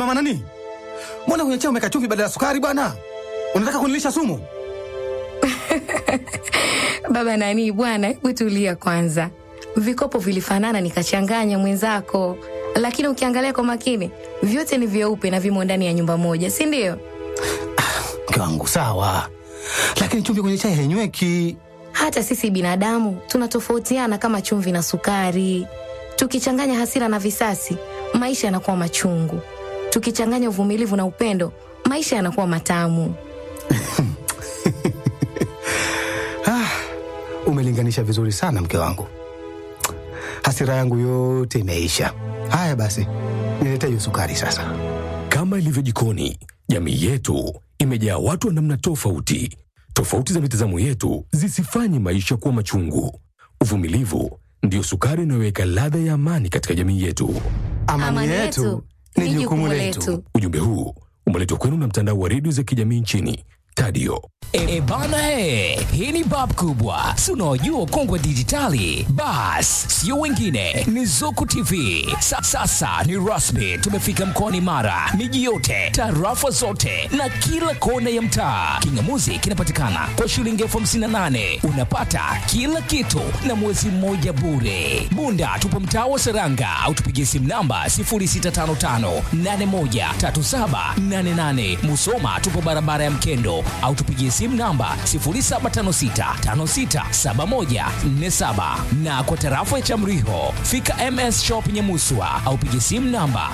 mama nani, mbona kwenye chai umeweka chumvi badala ya sukari bwana? Unataka kunilisha sumu? Baba nani bwana, hebu tulia kwanza. Vikopo vilifanana nikachanganya mwenzako, lakini ukiangalia kwa makini vyote ni vyeupe na vimo ndani ya nyumba moja, si ndio? Mke wangu sawa, lakini chumvi kwenye chai hainyweki. Hata sisi binadamu tunatofautiana kama chumvi na sukari. Tukichanganya hasira na visasi, maisha yanakuwa machungu. Tukichanganya uvumilivu na upendo, maisha yanakuwa matamu. Ah, umelinganisha vizuri sana mke wangu, hasira yangu yote imeisha. Haya basi, nilete hiyo sukari sasa. Kama ilivyo jikoni, jamii yetu imejaa watu wa namna tofauti. Tofauti za mitazamo yetu zisifanye maisha kuwa machungu. Uvumilivu ndiyo sukari inayoweka ladha ya amani katika jamii yetu. Amani, yetu ni jukumu letu. Ujumbe huu umeletwa kwenu na mtandao wa redio za kijamii nchini Tadio. E bana he, hii ni bab kubwa, si unaojua ukongwe dijitali. Bas, sio wengine, ni Zuku TV. Sa, sasa ni rasmi, tumefika mkoani Mara, miji yote, tarafa zote na kila kona ya mtaa. Kingamuzi kinapatikana kwa shilingi elfu hamsini na nane unapata kila kitu na mwezi mmoja bure. Bunda tupo mtaa wa Seranga au tupigie simu namba 0655813788. Musoma tupo barabara ya Mkendo au tupigie simu namba 0756567147 na kwa tarafa ya Chamriho fika MS Shop Nyamuswa au pigie simu namba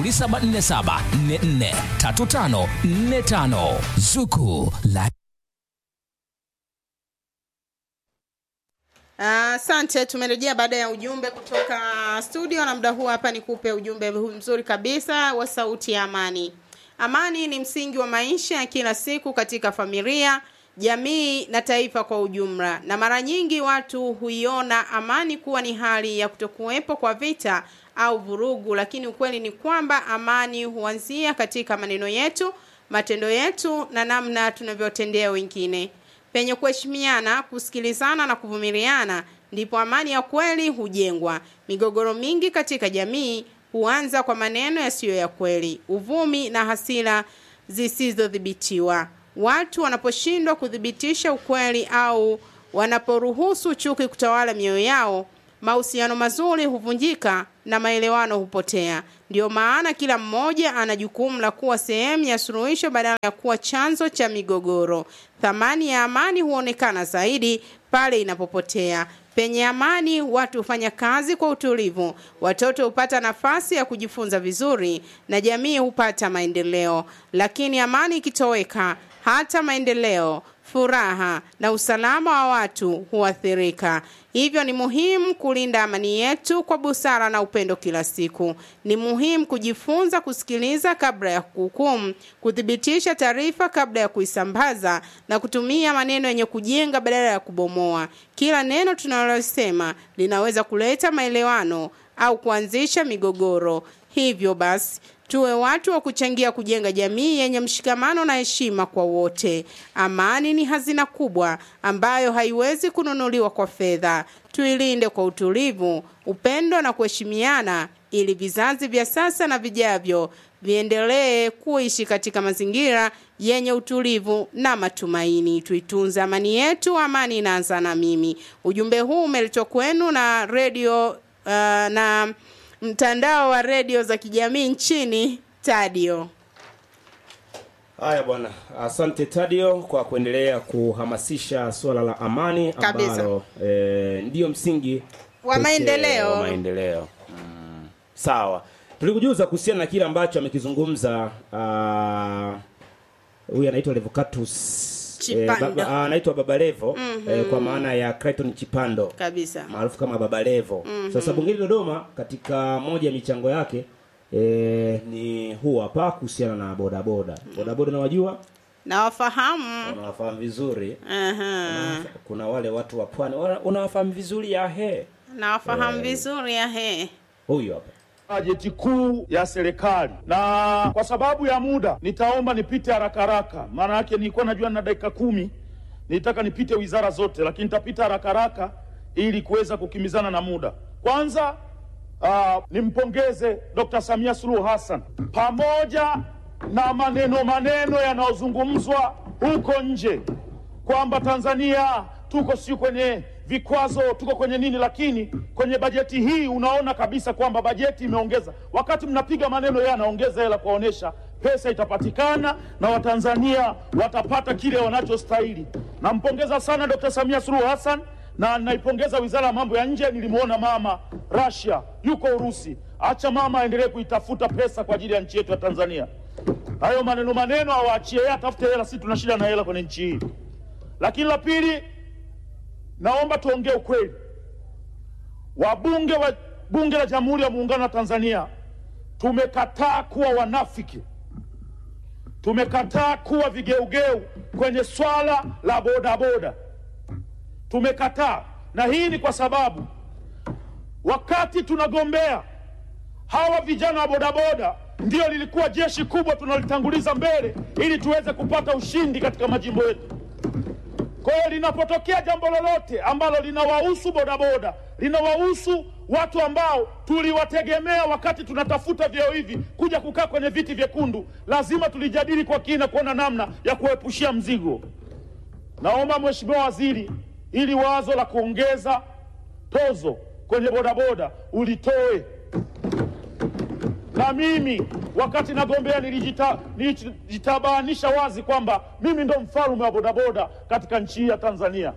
0747443545 Zuku la Asante, tumerejea baada ya ujumbe kutoka studio, na muda huu hapa nikupe ujumbe huu mzuri kabisa wa sauti ya amani. Amani ni msingi wa maisha ya kila siku katika familia, jamii na taifa kwa ujumla, na mara nyingi watu huiona amani kuwa ni hali ya kutokuwepo kwa vita au vurugu, lakini ukweli ni kwamba amani huanzia katika maneno yetu, matendo yetu na namna tunavyotendea wengine. Penye kuheshimiana, kusikilizana na kuvumiliana, ndipo amani ya kweli hujengwa. Migogoro mingi katika jamii huanza kwa maneno yasiyo ya kweli, uvumi na hasira zisizodhibitiwa. Watu wanaposhindwa kuthibitisha ukweli au wanaporuhusu chuki kutawala mioyo yao, mahusiano mazuri huvunjika na maelewano hupotea. Ndiyo maana kila mmoja ana jukumu la kuwa sehemu ya suluhisho badala ya kuwa chanzo cha migogoro. Thamani ya amani huonekana zaidi pale inapopotea. Penye amani, watu hufanya kazi kwa utulivu, watoto hupata nafasi ya kujifunza vizuri na jamii hupata maendeleo. Lakini amani ikitoweka, hata maendeleo, furaha na usalama wa watu huathirika. Hivyo ni muhimu kulinda amani yetu kwa busara na upendo kila siku. Ni muhimu kujifunza kusikiliza kabla ya kuhukumu, kuthibitisha taarifa kabla ya kuisambaza na kutumia maneno yenye kujenga badala ya kubomoa. Kila neno tunalosema linaweza kuleta maelewano au kuanzisha migogoro. Hivyo basi tuwe watu wa kuchangia kujenga jamii yenye mshikamano na heshima kwa wote. Amani ni hazina kubwa ambayo haiwezi kununuliwa kwa fedha. Tuilinde kwa utulivu, upendo na kuheshimiana, ili vizazi vya sasa na vijavyo viendelee kuishi katika mazingira yenye utulivu na matumaini. Tuitunze amani yetu, amani inaanza na mimi. Ujumbe huu umeletwa kwenu na redio uh, na mtandao wa redio za kijamii nchini Tadio. Haya bwana, asante Tadio kwa kuendelea kuhamasisha suala la amani Kabisa. ambalo e, ndiyo msingi Wa pekee maendeleo. wa maendeleo. Mm. Sawa, tulikujuza kuhusiana na kile ambacho amekizungumza ah, huyu anaitwa Levocatus Chipando. baba- ah, anaitwa Baba Levo eh, kwa maana ya Clayton Chipando Kabisa. maarufu kama Baba Levo. Sasa bungeni Dodoma, katika moja ya michango yake e, ni huu hapa kuhusiana na bodaboda. Bodaboda nawajua, Nawafahamu. unawafahamu vizuri. Aha. Kuna wale watu wa pwani wana- unawafahamu vizuri ya he Nawafahamu vizuri ya he. huyu hapa bajeti kuu ya serikali, na kwa sababu ya muda nitaomba nipite haraka haraka, maana yake nilikuwa najua na dakika kumi, nilitaka nipite wizara zote, lakini nitapita haraka haraka ili kuweza kukimbizana na muda. Kwanza uh, nimpongeze Dr. Samia Suluhu Hassan pamoja na maneno maneno yanayozungumzwa huko nje kwamba Tanzania tuko si kwenye vikwazo, tuko kwenye nini, lakini kwenye bajeti hii unaona kabisa kwamba bajeti imeongeza. Wakati mnapiga maneno, yeye anaongeza hela kuwaonyesha pesa itapatikana na Watanzania watapata kile wanachostahili. Nampongeza sana Dr. Samia Suluhu Hassan na naipongeza Wizara ya Mambo ya Nje. Nilimwona mama Russia yuko Urusi, acha mama aendelee kuitafuta pesa kwa ajili ya nchi yetu ya Tanzania. Hayo maneno maneno awaachie yeye, atafute hela, sisi tuna shida na hela kwenye nchi hii. Lakini la pili, naomba tuongee ukweli. Wabunge wa Bunge la Jamhuri ya Muungano wa Tanzania tumekataa kuwa wanafiki, tumekataa kuwa vigeugeu kwenye swala la bodaboda, tumekataa. Na hii ni kwa sababu wakati tunagombea hawa vijana wa bodaboda ndio lilikuwa jeshi kubwa tunalitanguliza mbele ili tuweze kupata ushindi katika majimbo yetu. Kwa hiyo linapotokea jambo lolote ambalo linawahusu bodaboda, linawahusu watu ambao tuliwategemea wakati tunatafuta vyeo hivi kuja kukaa kwenye viti vyekundu, lazima tulijadili kwa kina kuona namna ya kuepushia mzigo. Naomba Mheshimiwa Waziri, ili wazo la kuongeza tozo kwenye bodaboda ulitoe na mimi wakati nagombea nilijita- nilijitabanisha wazi kwamba mimi ndo mfalme wa bodaboda katika nchi hii ya Tanzania.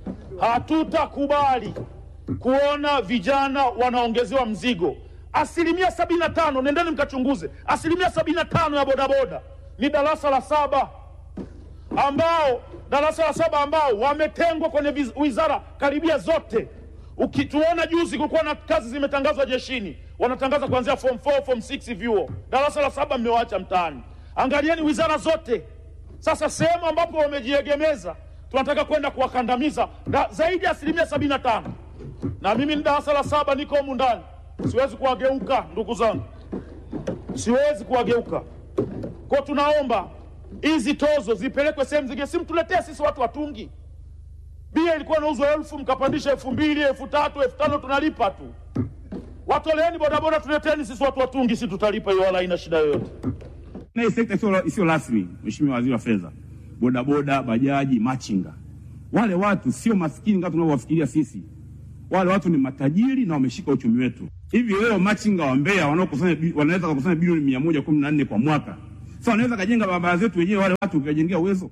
Hatutakubali kuona vijana wanaongezewa mzigo. Asilimia sabini na tano, nendeni mkachunguze, asilimia sabini na tano ya bodaboda ni darasa la saba ambao darasa la saba ambao wametengwa kwenye viz- wizara karibia zote. Ukituona juzi kulikuwa na kazi zimetangazwa jeshini, wanatangaza kuanzia form 4, form 6 vyuo. Darasa la saba mmewaacha mtaani. Angalieni wizara zote. Sasa sehemu ambapo wamejiegemeza, tunataka kwenda kuwakandamiza da, zaidi ya asilimia sabini na tano. Na mimi ni darasa la saba, niko humu ndani, siwezi kuwageuka ndugu zangu, siwezi kuwageuka kwa tunaomba hizi tozo zipelekwe sehemu zingine, si mtuletee sisi watu watungi. Bia ilikuwa inauzwa elfu mkapandisha elfu mbili elfu tatu elfu tano tunalipa tu. Watoleeni bodaboda, tuleteni sisi watu watungi, si tutalipa hiyo, wala haina shida yoyote. na hii sekta isiyo- isiyo rasmi, Mheshimiwa Waziri wa Fedha, bodaboda, bajaji, machinga, wale watu sio maskini kama tunavyowafikiria sisi. Wale watu ni matajiri na wameshika uchumi wetu. Hivi leo machinga wa Mbeya wanaokusanya bi- wanaweza kukusanya bilioni mia moja kumi na nne kwa mwaka, sasa wanaweza kajenga barabara zetu wenyewe, wale watu ukiwajengea uwezo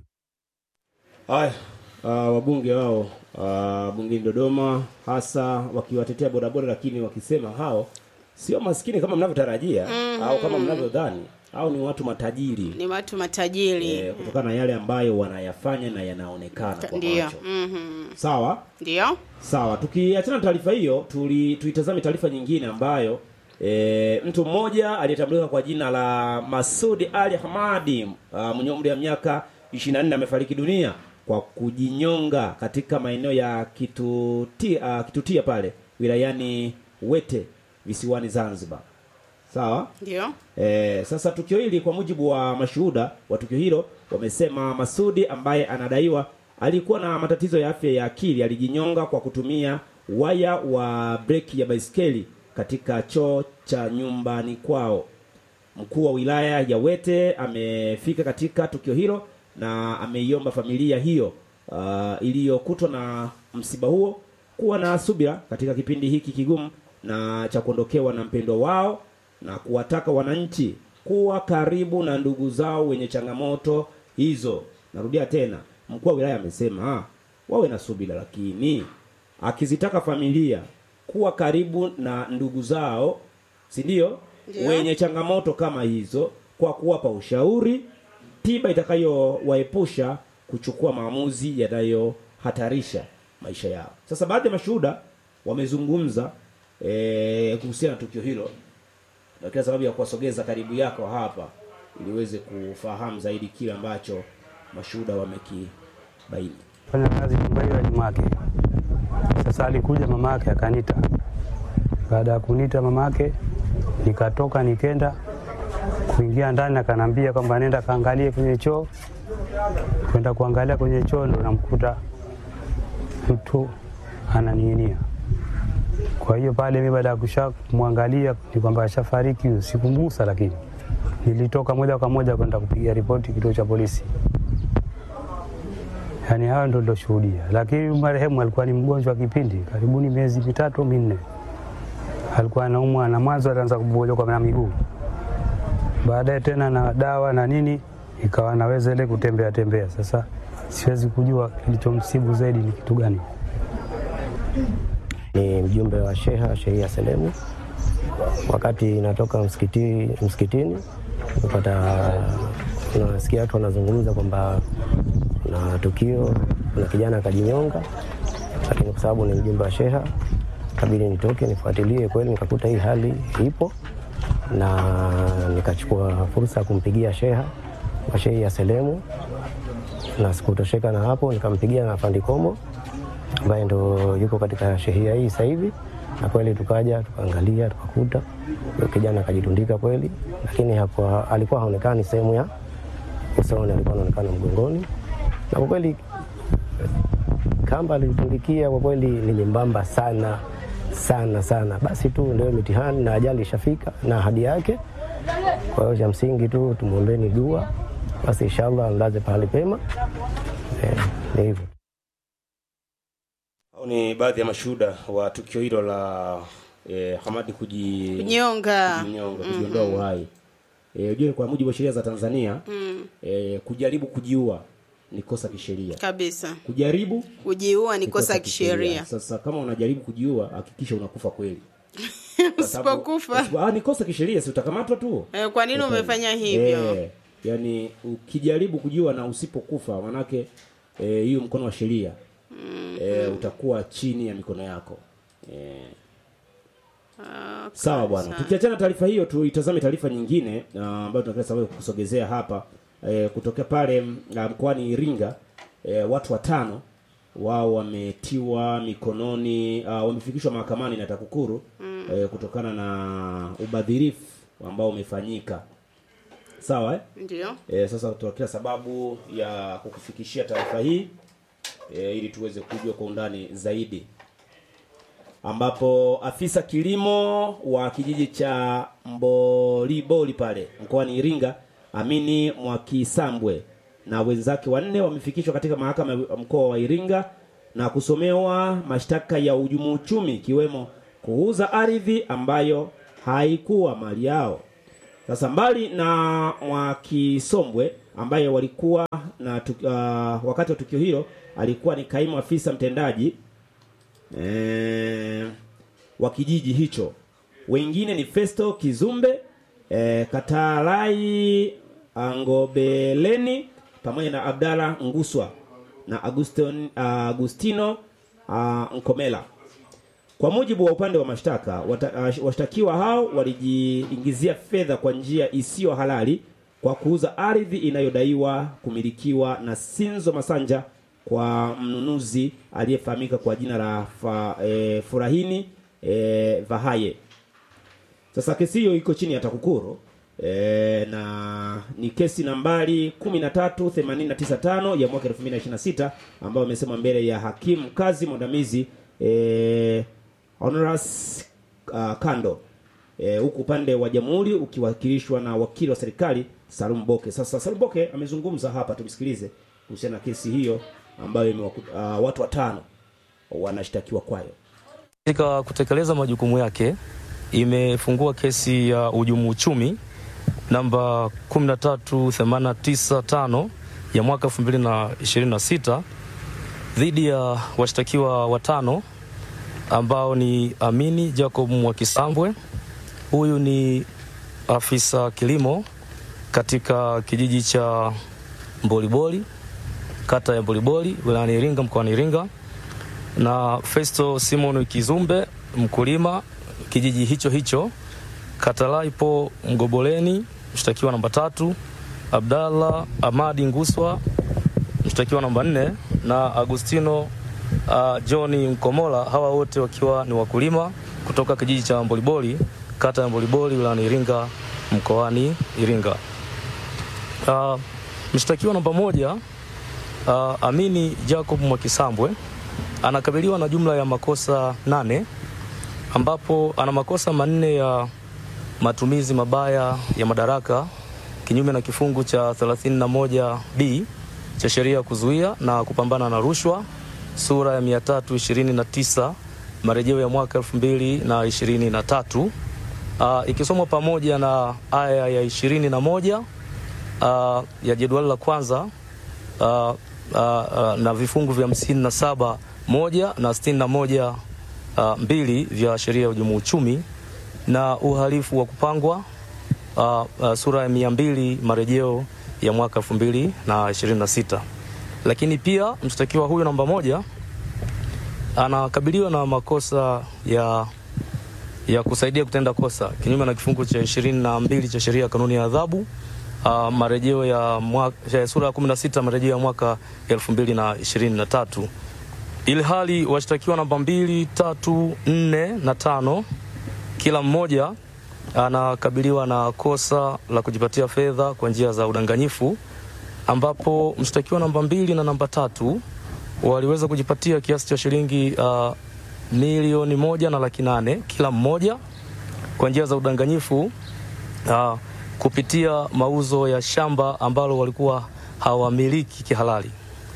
Haya, uh, wabunge wao uh, bungeni Dodoma, hasa wakiwatetea bodaboda, lakini wakisema hao sio maskini kama mnavyotarajia au kama mnavyodhani, au ni watu matajiri ni watu matajiri eh, kutokana na yale ambayo wanayafanya na yanaonekana kwa ndio macho. Mhm. Sawa ndio sawa, tukiachana na taarifa hiyo, tuli tuitazame taarifa nyingine ambayo e, mtu mmoja aliyetambulika kwa jina la Masudi Ali Hamadi uh, mwenye umri wa miaka 24 amefariki dunia kwa kujinyonga katika maeneo ya Kitutia, uh, Kitutia pale wilayani Wete visiwani Zanzibar. Sawa? ndio E, sasa tukio hili kwa mujibu wa mashuhuda wa tukio hilo wamesema Masudi ambaye anadaiwa alikuwa na matatizo ya afya ya akili alijinyonga kwa kutumia waya wa breki ya baiskeli katika choo cha nyumbani kwao. Mkuu wa wilaya ya Wete amefika katika tukio hilo na ameiomba familia hiyo uh, iliyokutwa na msiba huo kuwa na subira katika kipindi hiki kigumu na cha kuondokewa na mpendwa wao na kuwataka wananchi kuwa karibu na ndugu zao wenye changamoto hizo. Narudia tena, mkuu wa wilaya amesema ah, wawe na subira, lakini akizitaka familia kuwa karibu na ndugu zao, si ndio, Ndio. wenye changamoto kama hizo, kwa kuwapa ushauri, tiba itakayowaepusha kuchukua maamuzi yanayohatarisha maisha yao. Sasa baadhi ya mashuhuda wamezungumza eh, kuhusiana na tukio hilo na kila sababu ya kuwasogeza karibu yako hapa ili uweze kufahamu zaidi kile ambacho mashuhuda wamekibaini. fanya kazi nyumba hiyo ya mamake. Sasa alikuja mamake akanita. Baada ya kunita mamake, nikatoka nikenda kuingia ndani, akanambia kwamba nenda kaangalie kwenye choo. Kwenda kuangalia kwenye choo, ndo namkuta mtu ananing'inia Kwa hiyo pale mi baada ya kusha kumwangalia ni kwamba ashafariki, huyo, sikumgusa, lakini nilitoka moja kwa moja kwenda kupiga ripoti kituo cha polisi. Yaani hayo ndo niloshuhudia, lakini marehemu alikuwa ni mgonjwa kipindi karibuni miezi mitatu minne, alikuwa anaumwa na mwanzo alianza kubojoka na miguu, baadaye tena na dawa na nini, ikawa naweza ile kutembea tembea. Sasa siwezi kujua kilichomsibu zaidi ni kitu gani. ni mjumbe wa sheha Shehia Selemu. Wakati natoka msikiti, msikitini napata nasikia watu wanazungumza kwamba kuna tukio, kuna kijana akajinyonga, lakini kwa sababu ni mjumbe wa sheha kabidi nitoke nifuatilie. Kweli nikakuta hii hali ipo, na nikachukua fursa ya kumpigia sheha wa Shehia Selemu, na sikutosheka na hapo, nikampigia na Afandi Komo ambaye ndo yuko katika shehia hii sasa hivi, na kweli tukaja tukaangalia tukakuta huyo kijana akajitundika kweli, lakini hakuwa, alikuwa haonekani sehemu ya usoni, alikuwa anaonekana mgongoni, na kwa kweli kamba alitundikia kwa kweli ni nyembamba sana sana sana. Basi tu ndio mitihani na ajali ishafika na ahadi yake. Kwa hiyo cha msingi tu tumwombeni dua, basi inshallah amlaze pahali pema. Eh, ni hivyo. Hao ni baadhi ya mashuhuda wa tukio hilo la eh, Hamadi kuji Kunyonga. kujinyonga, kujiondoa uhai. Eh, ujue kwa mujibu wa sheria za Tanzania Mm. eh, kujaribu kujiua ni kosa kisheria. Kabisa. Kujaribu Kujiua ni kosa kisheria. Sasa kama unajaribu kujiua, hakikisha unakufa kweli. Kwa sababu- Usipokufa. kwa sababu- ah, ni kosa kisheria, si utakamatwa tu. Eh, kwa nini Hapana. umefanya hivyo? Eh, yani ukijaribu kujiua na usipokufa, manake eh, hiyo mkono wa sheria eh, utakuwa chini ya mikono yako eh, Ah, Sawa bwana, kabisa. tukiachana na taarifa hiyo, tuitazame taarifa nyingine ah, ambayo tunataka sababu kusogezea hapa eh, kutokea pale mm, ah, mkoani Iringa eh, watu watano wao wametiwa mikononi uh, wamefikishwa mahakamani na TAKUKURU mm. eh, kutokana na ubadhirifu ambao umefanyika. Sawa eh? Ndio. E, sasa tutokea sababu ya kukufikishia taarifa hii e, ili tuweze kujua kwa undani zaidi, ambapo afisa kilimo wa kijiji cha Mboliboli pale mkoani Iringa Amini Mwakisambwe na wenzake wanne wamefikishwa katika mahakama ya mkoa wa Iringa na kusomewa mashtaka ya uhujumu uchumi ikiwemo kuuza ardhi ambayo haikuwa mali yao. Sasa mbali na Mwakisombwe ambaye walikuwa na tuk, uh, wakati wa tukio hilo alikuwa ni kaimu afisa mtendaji eh, wa kijiji hicho. Wengine ni Festo Kizumbe, eh, Katalai Angobeleni pamoja na Abdalla Nguswa na Agustin, Agustino uh, Nkomela. Kwa mujibu wa upande wa mashtaka, wata- uh, washtakiwa hao walijiingizia fedha kwa njia isiyo halali kwa kuuza ardhi inayodaiwa kumilikiwa na Sinzo Masanja kwa mnunuzi aliyefahamika kwa jina la fa, e, Furahini e, Vahaye. Sasa kesi hiyo iko chini ya TAKUKURU e, na ni kesi nambari 13895 ya mwaka 2026 ambayo imesema mbele ya hakimu mkazi mwandamizi e, Honoras uh, Kando e, huku upande wa jamhuri ukiwakilishwa na wakili wa serikali Salum Boke. Sasa Salum Boke amezungumza hapa, tumsikilize kuhusiana na kesi hiyo ambayo imewaku, uh, watu watano wanashtakiwa kwayo. Katika kutekeleza majukumu yake imefungua kesi ya uhujumu uchumi namba 13895 ya mwaka 2026 dhidi ya washtakiwa watano ambao ni Amini Jacob Mwakisambwe. Huyu ni afisa kilimo katika kijiji cha Mboliboli, kata ya Mboliboli, wilayani Iringa, mkoani Iringa na Festo Simon Kizumbe mkulima kijiji hicho hicho. Katalaipo Mgoboleni mshtakiwa namba tatu, Abdallah Amadi Nguswa mshtakiwa namba nne na Agustino uh, John Mkomola, hawa wote wakiwa ni wakulima kutoka kijiji cha Mboliboli kata ya Mboliboli wilayani Iringa mkoani Iringa. Uh, mshtakiwa namba moja uh, Amini Jacob Mwakisambwe anakabiliwa na jumla ya makosa nane ambapo ana makosa manne ya matumizi mabaya ya madaraka kinyume na kifungu cha 31b cha sheria ya kuzuia na kupambana na rushwa sura ya 329 marejeo ya mwaka 2023 uh, ikisomwa pamoja na aya ya 21 uh, ya jedwali la kwanza uh, uh, uh, na vifungu vya 57 moja na 61 uh, mbili vya sheria ya hujumu uchumi na uhalifu wa kupangwa uh, uh, sura ya mia mbili marejeo ya mwaka elfu mbili na ishirini na sita lakini pia mshtakiwa huyu namba moja anakabiliwa na makosa ya ya kusaidia kutenda kosa kinyume na kifungu cha ishirini na mbili cha sheria ya kanuni ya adhabu uh, marejeo ya, mwaka, ya sura ya kumi na sita marejeo ya mwaka elfu mbili na ishirini na tatu ili hali washtakiwa namba mbili tatu nne na tano kila mmoja anakabiliwa na kosa la kujipatia fedha kwa njia za udanganyifu ambapo mshtakiwa namba mbili na namba tatu waliweza kujipatia kiasi cha shilingi uh, milioni moja na laki nane kila mmoja kwa njia za udanganyifu uh, kupitia mauzo ya shamba ambalo walikuwa hawamiliki kihalali.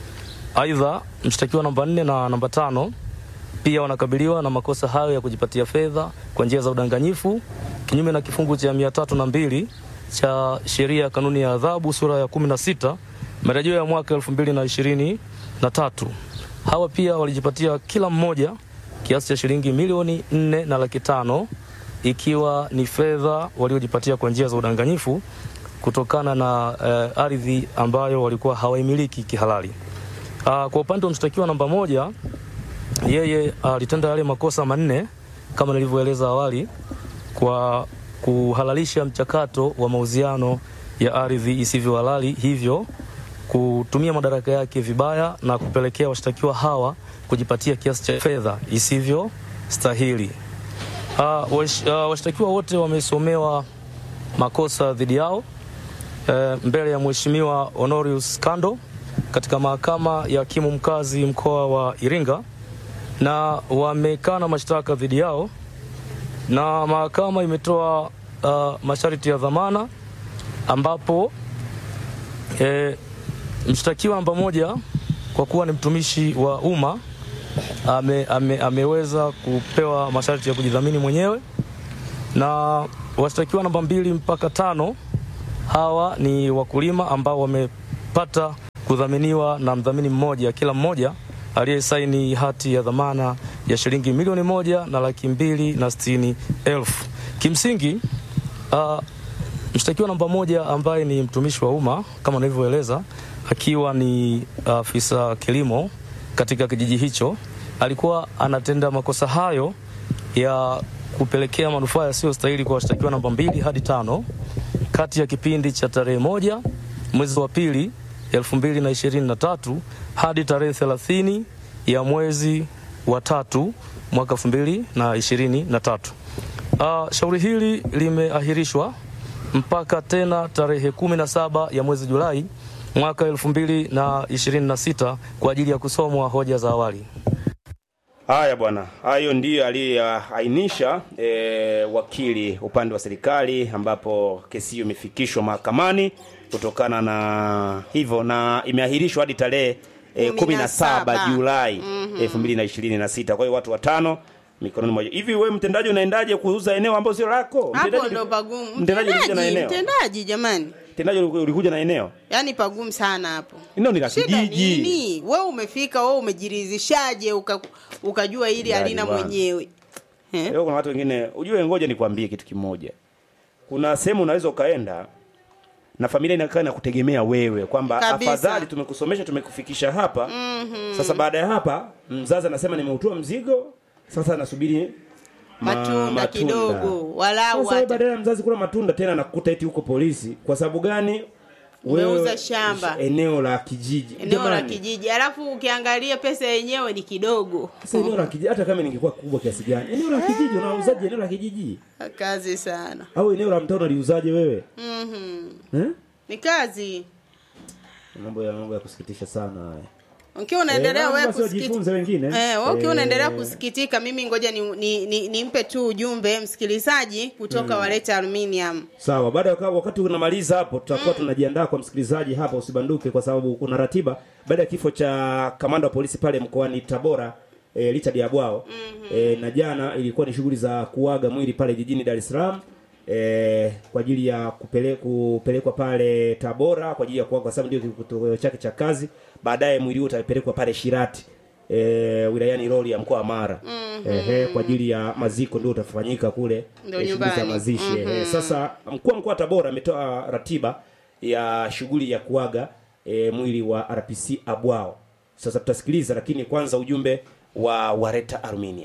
Aidha, mshtakiwa namba nne na namba tano pia wanakabiliwa na makosa hayo ya kujipatia fedha kwa njia za udanganyifu kinyume na kifungu cha mia tatu na mbili cha sheria ya kanuni ya adhabu sura ya kumi na sita marejeo ya mwaka elfu mbili na ishirini na tatu. Hawa pia walijipatia kila mmoja kiasi cha shilingi milioni nne na laki tano ikiwa ni fedha waliojipatia kwa njia za udanganyifu kutokana na eh, ardhi ambayo walikuwa hawaimiliki kihalali. Ah, kwa upande wa mshtakiwa namba moja yeye alitenda yale makosa manne kama nilivyoeleza awali kwa kuhalalisha mchakato wa mauziano ya ardhi isivyo halali, hivyo kutumia madaraka yake vibaya na kupelekea washtakiwa hawa kujipatia kiasi cha fedha isivyo stahili. Uh, wash, uh, washtakiwa wote wamesomewa makosa dhidi yao eh, mbele ya Mheshimiwa Honorius Kando katika mahakama ya hakimu mkazi mkoa wa Iringa na wamekana mashtaka dhidi yao na mahakama imetoa uh, masharti ya dhamana ambapo e, mshtakiwa namba moja kwa kuwa ni mtumishi wa umma ame, ame, ameweza kupewa masharti ya kujidhamini mwenyewe na washtakiwa namba mbili mpaka tano hawa ni wakulima ambao wamepata kudhaminiwa na mdhamini mmoja kila mmoja aliyesaini hati ya dhamana ya shilingi milioni moja na laki mbili na sitini elfu. Kimsingi uh, mshtakiwa namba moja ambaye ni mtumishi wa umma kama nilivyoeleza, akiwa ni afisa uh, kilimo katika kijiji hicho, alikuwa anatenda makosa hayo ya kupelekea manufaa yasiyostahili kwa washtakiwa namba mbili hadi tano kati ya kipindi cha tarehe moja mwezi wa pili elfu mbili na ishirini na tatu hadi tarehe thelathini ya mwezi wa tatu mwaka elfu mbili na ishirini na tatu. Uh, shauri hili limeahirishwa mpaka tena tarehe kumi na saba ya mwezi Julai mwaka elfu mbili na ishirini na sita kwa ajili ya kusomwa hoja za awali. Haya bwana, hayo ndiyo aliyoainisha e, wakili upande wa serikali, ambapo kesi hiyo imefikishwa mahakamani kutokana na hivyo, na imeahirishwa hadi tarehe e, kumi na saba Julai elfu mbili na ishirini na sita. Kwa hiyo watu watano mikononi mwa hivi. Wewe mtendaji, unaendaje kuuza eneo ambalo sio lako? hapo Mtendaji- ndo pagumu mtendaji ulikuja na mtendaji eneo, mtendaji jamani mtendaji ulikuja na eneo, yaani pagumu sana hapo eneo ni la shida kijiji. nini wewe umefika wewe umejiridhishaje uka, ukajua hili Yaani halina bwana. mwenyewe Eh? Leo kuna watu wengine, ujue, ngoja nikwambie kitu kimoja. Kuna sehemu unaweza ukaenda na familia inakaa na kutegemea wewe kwamba Kabisa. afadhali tumekusomesha tumekufikisha hapa Mhm. sasa baada ya hapa mzazi anasema nimeutua mzigo sasa nasubiri ma- matunda kidogo walau Sasa wewe hata badala ya mzazi kula matunda tena nakukuta eti huko polisi kwa sababu gani Umeuza shamba. eneo la kijiji eneo la Jamani, kijiji alafu ukiangalia pesa yenyewe ni kidogo sasa eneo la kijiji hata kama ningekuwa kubwa kiasi gani eneo la kijiji unauzaje eneo la kijiji kazi sana au eneo la mtaa unaliuzaje wewe Mhm. eh? ni kazi mambo ya mambo ya kusikitisha sana haya ukiwa unaendelea Eh, wewe basi wajifunze wengine. Eh, wewe ukiwa unaendelea Eh, kusikitika, mimi ngoja nimpe ni, ni, nimpe tu ujumbe msikilizaji kutoka Mm. Waleta Aluminium. Sawa, baada ya waka- wakati unamaliza hapo, tutakuwa tunajiandaa kwa msikilizaji hapa, usibanduke kwa sababu kuna ratiba baada ya kifo cha kamanda wa polisi pale mkoani Tabora e, Richard Yabwao e, na jana ilikuwa ni shughuli za kuaga mwili pale jijini Dar es Salaam e, kwa ajili ya kupele, kupelekwa pale Tabora kwa ajili ya kuaga, kwa sababu ndio kitoweo chake cha kazi. Baadaye mwili huo utapelekwa pale Shirati e, wilayani Rorya mkoa wa Mara ehe, kwa ajili ya maziko ndio utafanyika kule Ndio eh, shughuli za nyumbani. mazishi Mhm. ehe. Sasa mkuu wa mkoa wa Tabora ametoa ratiba ya shughuli ya kuaga e, mwili wa RPC Abwao. Sasa tutasikiliza, lakini kwanza ujumbe wa Wareta Armenia.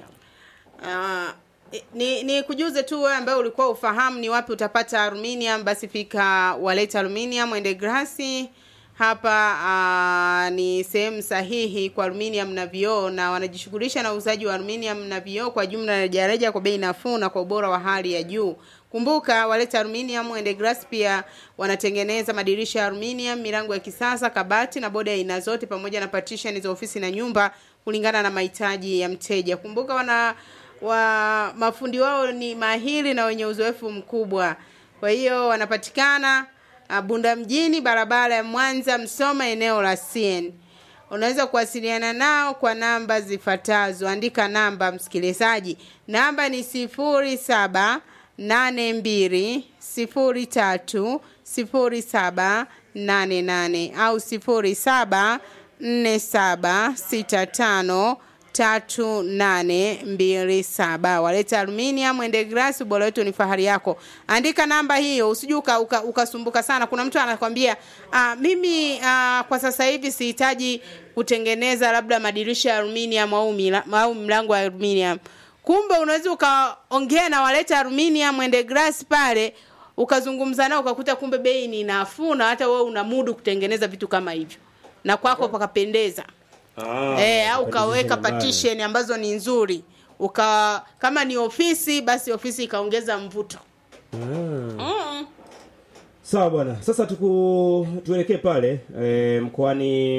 Ah, ni, ni kujuze tu wewe ambaye ulikuwa ufahamu ni wapi utapata aluminium, basi fika Waleta Aluminium ende grasi hapa. Uh, ni sehemu sahihi kwa aluminium na vioo, na wanajishughulisha na uuzaji wa aluminium na vioo kwa jumla na rejareja kwa bei nafuu na kwa ubora wa hali ya juu. Kumbuka Waleta Aluminium and Glass pia wanatengeneza madirisha ya aluminium, milango ya kisasa, kabati na bodi ya aina zote pamoja na partition za ofisi na nyumba kulingana na mahitaji ya mteja. Kumbuka wana wa mafundi wao ni mahiri na wenye uzoefu mkubwa. Kwa hiyo wanapatikana ah, Bunda mjini, barabara ya Mwanza Msoma, eneo la CN. Unaweza kuwasiliana nao kwa namba zifuatazo. Andika namba msikilizaji, namba ni sifuri saba nane mbili sifuri tatu sifuri saba nane nane au sifuri saba nne saba sita tano tatu nane mbili saba waleta aluminium ende glass ubora wetu ni fahari yako andika namba hiyo usije uka- uka- ukasumbuka sana kuna mtu anakwambia ah, mimi ah, kwa sasa hivi sihitaji kutengeneza labda madirisha ya aluminium au, mila, au mlango wa aluminium kumbe unaweza ukaongea na waleta aluminium ende glass pale ukazungumza nao ukakuta kumbe bei ni nafuu na hata wewe una mudu kutengeneza vitu kama hivyo na kwako pakapendeza Ah, eh, au partition ukaweka ambayo- partition ambazo ni nzuri uka kama ni ofisi basi ofisi ikaongeza mvuto Ah. mm. Sawa bwana, sasa tuku tuelekee pale e, mkoani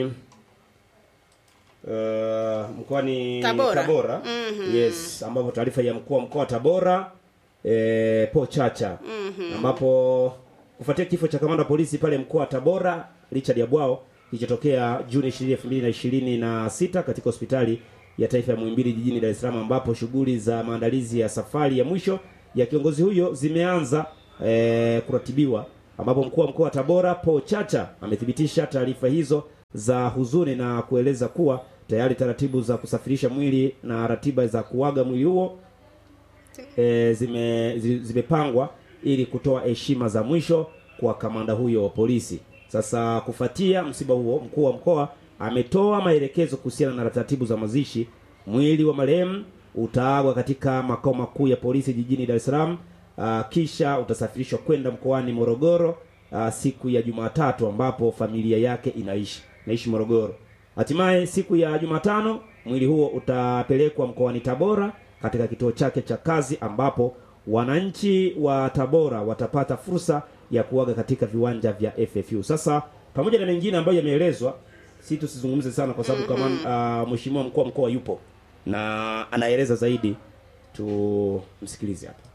uh, mkoani Tabora. Tabora. Mhm. Yes, ambapo taarifa ya mkuu wa mkoa wa Tabora e, Po Chacha Mhm. ambapo kufuatia kifo cha kamanda wa polisi pale mkoa wa Tabora Richard Yabwao kilichotokea Juni 20, 2026 katika hospitali ya taifa ya Muhimbili jijini Dar es Salaam ambapo shughuli za maandalizi ya safari ya mwisho ya kiongozi huyo zimeanza eh, kuratibiwa ambapo mkuu wa mkoa wa Tabora Paul Chacha amethibitisha taarifa hizo za huzuni na kueleza kuwa tayari taratibu za kusafirisha mwili na ratiba za kuaga mwili huo e, zime, zi- zimepangwa ili kutoa heshima za mwisho kwa kamanda huyo wa polisi. Sasa kufuatia msiba huo, mkuu wa mkoa ametoa maelekezo kuhusiana na taratibu za mazishi. Mwili wa marehemu utaagwa katika makao makuu ya polisi jijini Dar es Salaam, ah, kisha utasafirishwa kwenda mkoani Morogoro ah, siku ya Jumatatu ambapo familia yake inaishi naishi Morogoro. Hatimaye siku ya Jumatano mwili huo utapelekwa mkoani Tabora katika kituo chake cha kazi ambapo wananchi wa Tabora watapata fursa ya kuaga katika viwanja vya FFU. Sasa pamoja na mengine ambayo yameelezwa, si tusizungumze sana kwa sababu kama uh, mheshimiwa mkuu wa mkoa yupo na anaeleza zaidi, tumsikilize hapa.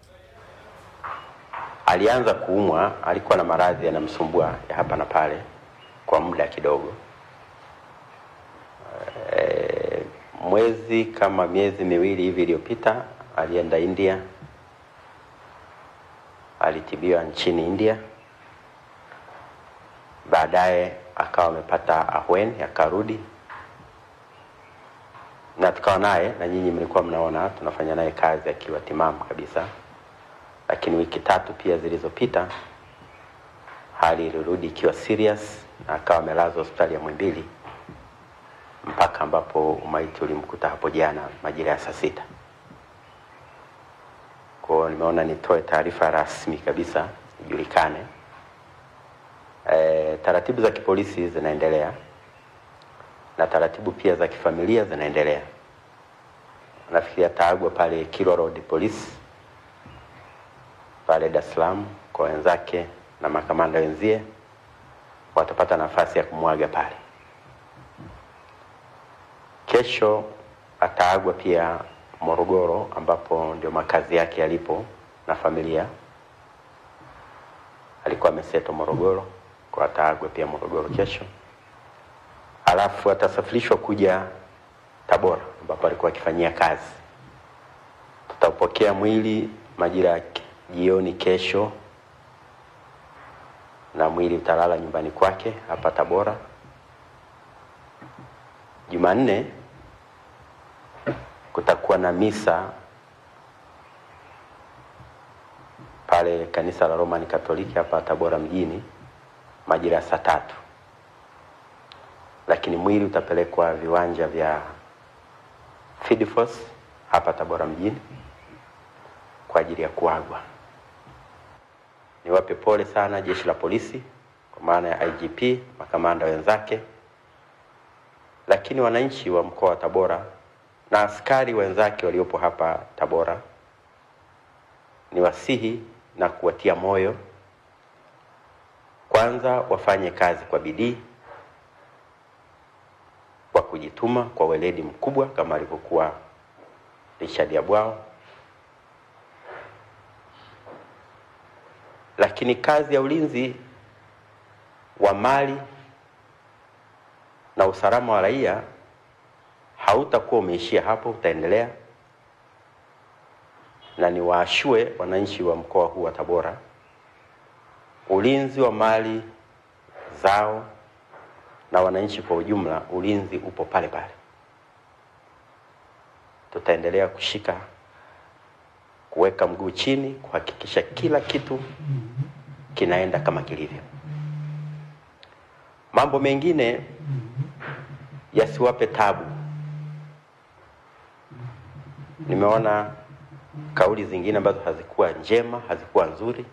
alianza kuumwa, alikuwa na maradhi yanamsumbua ya hapa na pale kwa muda kidogo. E, mwezi kama miezi miwili hivi iliyopita alienda India, alitibiwa nchini India, baadaye akawa amepata ahueni, akarudi na tukawa naye, na nyinyi mlikuwa mnaona tunafanya naye kazi akiwa timamu kabisa lakini wiki tatu pia zilizopita hali ilirudi ikiwa serious na akawa amelazwa hospitali ya Mwimbili mpaka ambapo umaiti ulimkuta hapo jana majira ya saa sita. Kwa hiyo nimeona nitoe taarifa rasmi kabisa ijulikane. E, taratibu za kipolisi zinaendelea na taratibu pia za kifamilia zinaendelea. Nafikiria taagwa pale Kilwa Road Police pale Dar es Salaam kwa wenzake na makamanda wenzie watapata nafasi ya kumwaga pale. kesho ataagwa pia Morogoro, ambapo ndio makazi yake yalipo na familia. Alikuwa ameseto Morogoro, kwa ataagwa pia Morogoro kesho, alafu atasafirishwa kuja Tabora ambapo alikuwa akifanyia kazi. Tutaupokea mwili majira ya ki- jioni kesho, na mwili utalala nyumbani kwake hapa Tabora. Jumanne kutakuwa na misa pale kanisa la Roman Katoliki hapa Tabora mjini majira ya saa tatu, lakini mwili utapelekwa viwanja vya Fidifos hapa Tabora mjini kwa ajili ya kuagwa. Niwape pole sana jeshi la polisi kwa maana ya IGP, makamanda wenzake, lakini wananchi wa mkoa wa Tabora na askari wenzake waliopo hapa Tabora, niwasihi na kuwatia moyo, kwanza wafanye kazi kwa bidii, kwa kujituma, kwa weledi mkubwa kama alivyokuwa Richard Yabwao, lakini kazi ya ulinzi wa mali na usalama wa raia hautakuwa umeishia hapo, utaendelea. Na niwaashue wananchi wa mkoa huu wa Tabora, ulinzi wa mali zao na wananchi kwa ujumla, ulinzi upo pale pale. Tutaendelea kushika, kuweka mguu chini, kuhakikisha kila kitu kinaenda kama kilivyo. Mambo mengine yasiwape tabu. Nimeona kauli zingine ambazo hazikuwa njema, hazikuwa nzuri,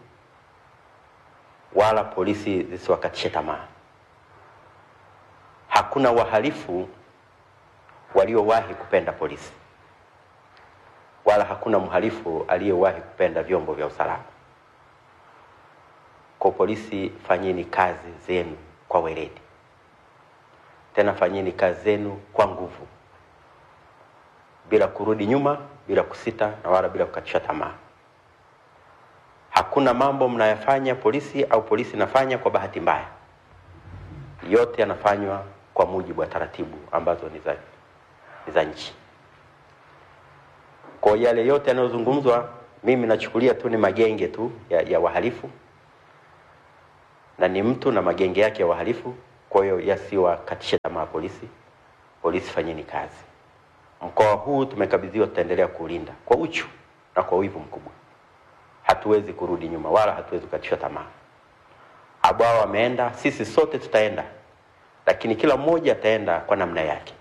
wala polisi zisiwakatishe tamaa. Hakuna wahalifu waliowahi kupenda polisi, wala hakuna mhalifu aliyewahi kupenda vyombo vya usalama. Kwa polisi, fanyeni kazi zenu kwa weledi, tena fanyeni kazi zenu kwa nguvu, bila kurudi nyuma, bila kusita na wala bila kukatisha tamaa. Hakuna mambo mnayafanya polisi au polisi inafanya kwa bahati mbaya, yote yanafanywa kwa mujibu wa taratibu ambazo ni za, ni za nchi. Kwa yale yote yanayozungumzwa, mimi nachukulia tu ni magenge tu ya, ya wahalifu na ni mtu na magenge yake ya wahalifu. Kwa hiyo yasiwakatishe tamaa polisi. Polisi, fanyeni kazi. Mkoa huu tumekabidhiwa, tutaendelea kuulinda kwa uchu na kwa wivu mkubwa. Hatuwezi kurudi nyuma wala hatuwezi kukatishwa tamaa. Abwao wameenda, sisi sote tutaenda, lakini kila mmoja ataenda kwa namna yake.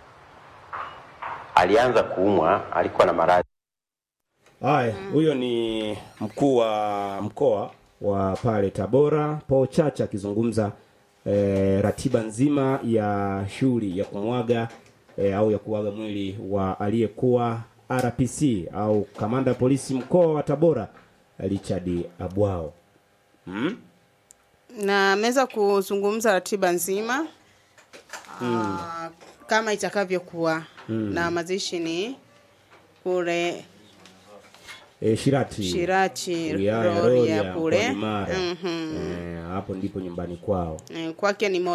Alianza kuumwa, alikuwa na maradhi Haya, huyo ni mkuu wa mkoa wa pale Tabora Paul Chacha akizungumza eh, ratiba nzima ya shughuli ya kumwaga eh, au ya kuaga mwili wa aliyekuwa RPC au kamanda wa polisi mkoa wa Tabora Richard Abwao. Hmm? na ameweza kuzungumza ratiba nzima Mm. ah, kama itakavyokuwa Mm. na mazishi ni kule E, Shirati Shirati wilaya ya Rorya Rorya kule mkoani Mara. Mhm. Eh, hapo ndipo nyumbani kwao. Eh, kwake ni